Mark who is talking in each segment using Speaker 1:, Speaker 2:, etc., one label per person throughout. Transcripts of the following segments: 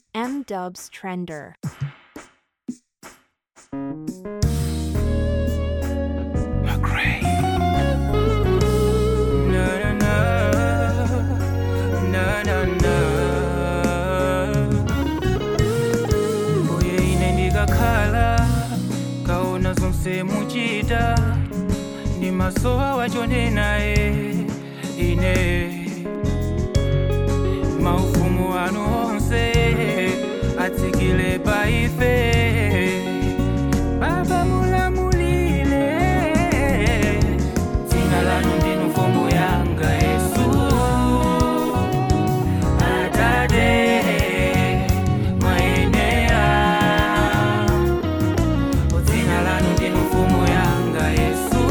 Speaker 1: M Dubs Trender.
Speaker 2: McRae. Na na na, na na na. Mbuye ine ndikakhala kaona zonse muchita ndi maso awachonenaye ine maufumu anu onse atsikile pa ife baba mulamulile dzina lanu ndinu mfumu yanga yesu atate mwayenera dzina lanu ndinu mfumu yanga yesu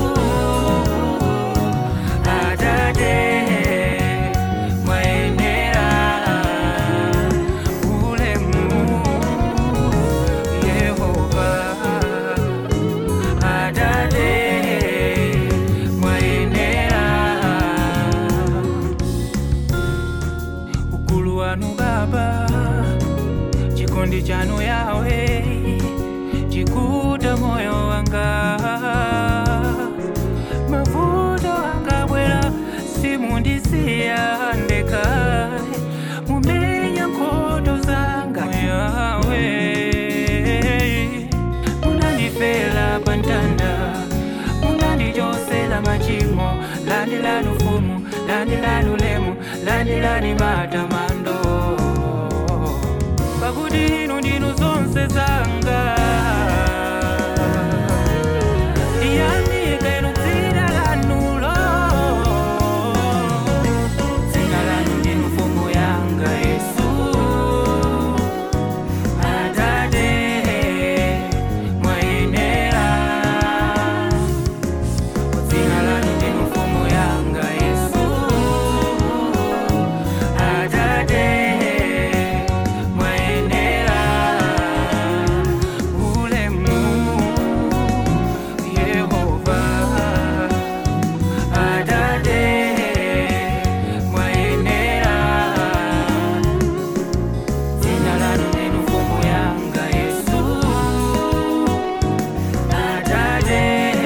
Speaker 2: atate mwayenera ulemu yehova atate mwayenera ukulu wanu baba chikondi chanu yawe chikuta moyo wanga mavuto akabwera simundisiya ndekha mumenya nkhondo zanga yawe munandifela pantanda munandichosela machimo landilani ufumu landilani ulemu landilani matamando pakuti inu ndinu zonse zanga yandika inu dzina lanulo dzina lanu ndinu mfumu yanga yesu atate mwayenera dzina lanu ndinu mfumu yanga yesu atate mwayenera ulemu yehova atate mwayenera dzina lanu ndinu mfumu yanga yesu atate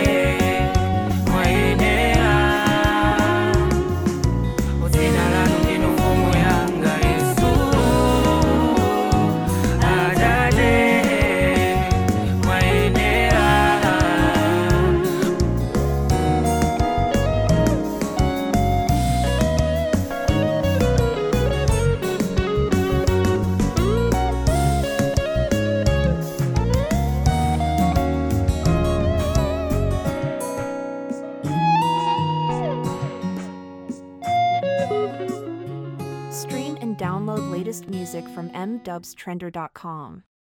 Speaker 2: mwayenera dzina lanu ndinu mfumu yanga yesu atate mwayenera
Speaker 1: Stream and download latest music from mdubstrender.com.